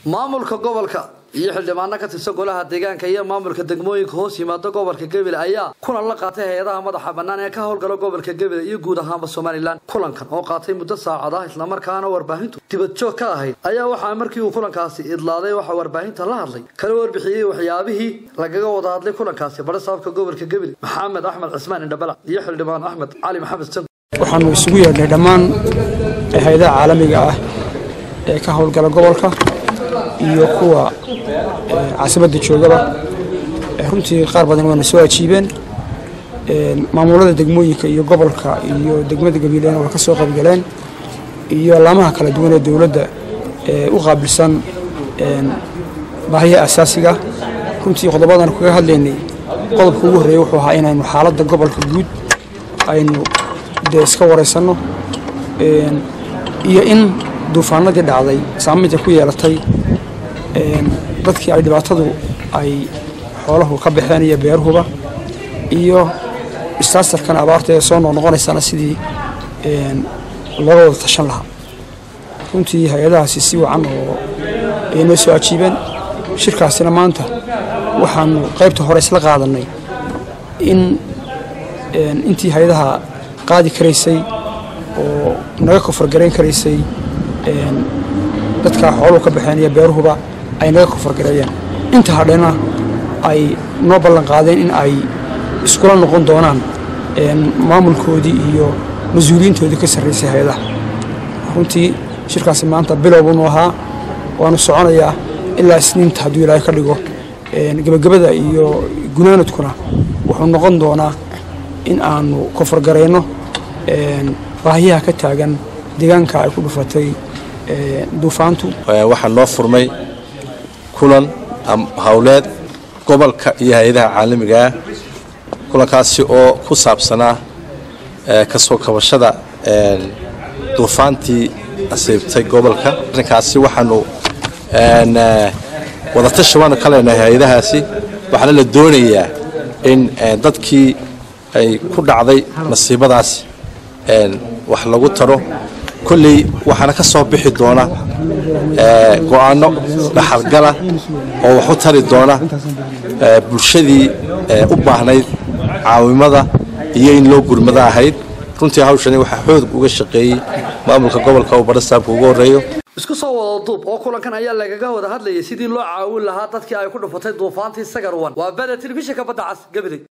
maamulka gobolka iyo xildhibaano ka tirsan golaha deegaanka iyo maamulka degmooyinka hoos yimaada gobolka gebile ayaa kulan la qaatay hay-adaha madaxa bannaan ee ka howlgala gobolka gebile iyo guud ahaanba somalilan kulankan oo qaatay muddo saacad ah islamarkaana warbaahintu dibadjoog ka ahayd ayaa waxaa markii uu kulankaasi idlaaday waxaa warbaahinta la hadlay kala warbixiyey waxyaabihii lagaga wada hadlay kulankaasi barasaabka gobolka gebile maxamed axmed cismaan indhabalac iyo xildhibaan axmed cali maxamed san waxaanu isugu yeedhnay dhammaan hay-adaha caalamiga ah ee ka howlgala gobolka iyo kuwa caasimadda joogaba runtii qaar badan waana soo ajiibeen maamulada degmooyinka iyo gobolka iyo degmada gabiileena waa ka soo qaybgaleen iyo laamaha kala duwan ee dowladda ee u qaabilsan baahiyaha asaasiga runtii qodobadan kaga hadlaynay qodobka ugu horreeya wuxuu ahaa inaynu xaaladda gobolka guud aynu dee iska waraysanno iyo in duufaanadii dhacday saamaynta ku yeelatay dadkii ay dhibaatadu ay xoolahu ka baxeen iyo beeruhuba iyo istaasarkan abaarta ee soo noqnoqonaysana sidii looga wada tashan lahaa runtii hay-adahaasi si wacan oo ay noo soo ajiibeen shirkaasina maanta waxaanu qaybta hore isla qaadannay in intii hay-adaha qaadi karaysay oo naga kofargarayn karaysay dadkaa xooluhu ka baxeen iyo beeruhuba ay naga kofargareeyeen inta hadhena ay noo ballan qaadeen in ay iskula noqon doonaan maamulkoodii iyo mas-uuliyiintoodii ka sarraysay hay-adaha runtii shirkaasi maanta bilowbunu ahaa waanu soconayaa ilaa isniinta hadduu ilaahay ka dhigo gebagabada iyo gunaanadkuna wuxuu noqon doonaa in aanu kofargarayno baahiyaha ka taagan deegaanka ay ku dhufatay duufaantu waxaa noo furmay kulan howleed gobolka iyo hay-adaha caalamigaa kulankaasi oo ku saabsanaa kasoo kabashada duufaantii asiibtay gobolka arrinkaasi waxaanu wadatashi waanu ka leenahay hay-adahaasi waxaana la doonayaa in dadkii ay ku dhacday masiibadaasi wax lagu taro kolley waxaana ka soo bixi doona go'aano dhaxalgala oo wax u tari doona bulshadii u baahnayd caawimada iyo in loo gurmado ahayd runtii hawshani waxaa xoog uga shaqeeyey maamulka gobolka uu barasaabka ugu horreeyo isku soo wada duub oo kulankan ayaa lagaga wada hadlayay sidii loo caawin lahaa dadkii ay ku dhufatay duufaantii sagarwan waa bada telefishinka badda cas gabiley